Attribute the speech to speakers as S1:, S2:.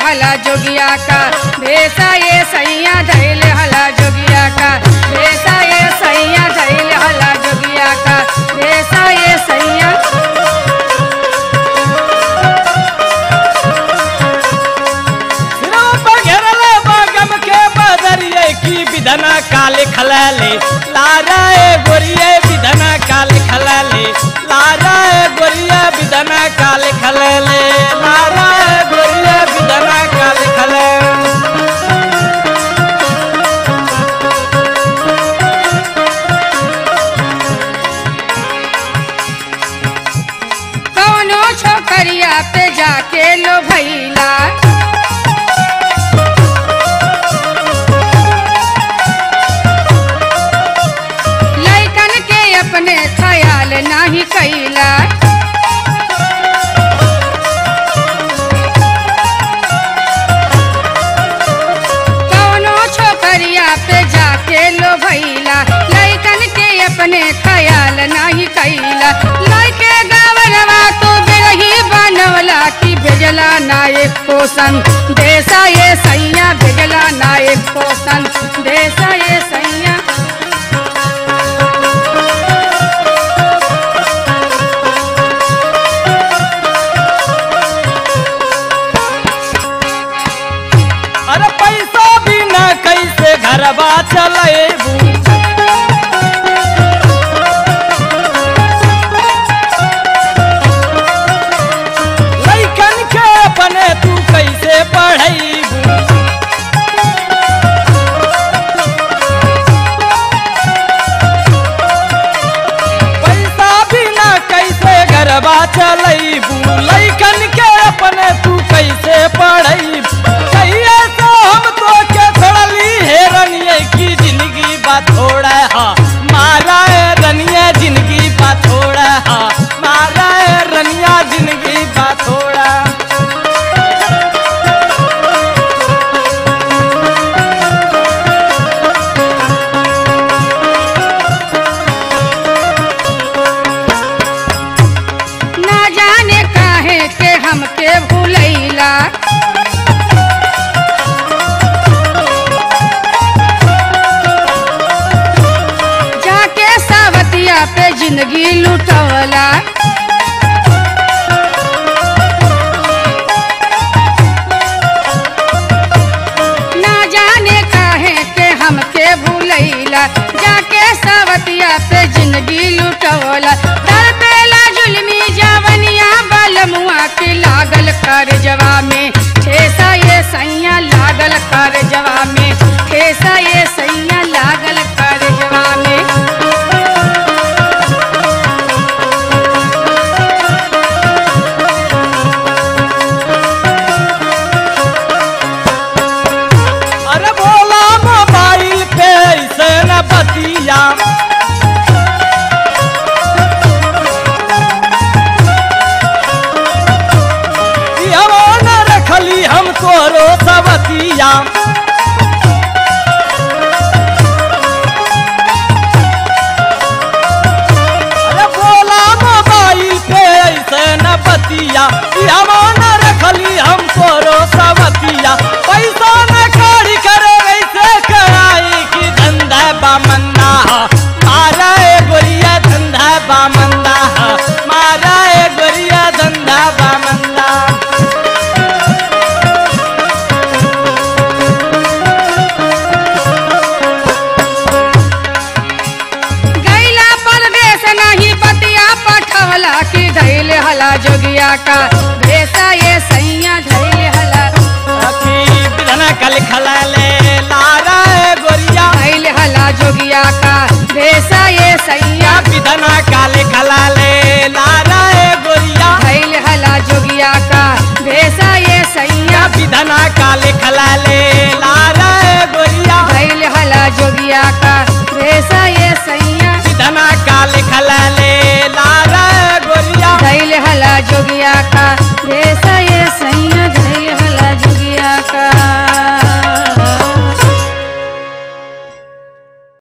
S1: हला जोगिया का भेसा ये सैया धैल हला जोगिया का भेसा ये सैया धैल हला जोगिया का भेसा ये सैया
S2: सिरों पर घेरल बागम के बदरिए की विधना काले खलाले लारा ए गोरिये विधना काले खलाले लारा ए गोरिया विधना काले खलाले लारा ए गोरिया विधना काले खलाले
S1: कौनो छोकरिया पे जाके लो भैला लैकन के अपने ख्याल नाही कैला कौनो छोकरिया पे जाके लो भैला लैकन के अपने ख्याल नाही कैला लैके गावरवा तो बिरही बनवला की भेजला नायक पोषण देसा ये सैया भेजला नायक पोषण देसा ये सैया
S2: अरे पैसा बिना कैसे घरबा चलेबू लइकन के अपने तू कैसे पढ़ैबू पैसा बिना कैसे घरबा चलेबू लइकन के अपने तू कैसे पढ़ैबू कहिए तो हम तो के छोड़ली हे रनिए की जिंदगी बा थोड़ा हा मारा है रनिया जिंदगी बा थोड़ा हा मारा है रनिया जिंदगी बा थोड़ा
S1: ना जाने काहे के हमके भूलैला जाके सावतिया पे जिंदगी लुटवला ना जाने काहे के हमके भूलैला जाके सावतिया पे जिंदगी लुटवला दर पेला जुलमी जवनिया बलमुआ के लागल कर जवा में ठेसा ये सैया लागल कर जवा में ठेसा ये सैया लागल कर जवा में
S2: अरे बोला मोबाइल पे ऐसे न बतिया ई हवा न रखली हम तोरो सबतिया अरे बोला मोबाइल पे ऐसे न बतिया ई हवा न रखली हम तोरो सबतिया पैसा न कौड़ी करे ऐसे कराई कि धंधा बामंदा मारा ए गोरिया धंधा बामंदा मारा ए गोरिया धंधा बामंदा
S1: गैला परदेश नहीं बतिया पठवला की धैल हला जोगिया का भेसा ये सैया धैल हला
S2: अखी बिधन कल खलाले लारा ए गोरिया
S1: धैल हला जोगिया का भेसा ये सैया
S2: बिधन काले खलाले लारा ए गोरिया
S1: धैल हला जोगिया का भेसा ये सैया
S2: बिधना काले खलाले ला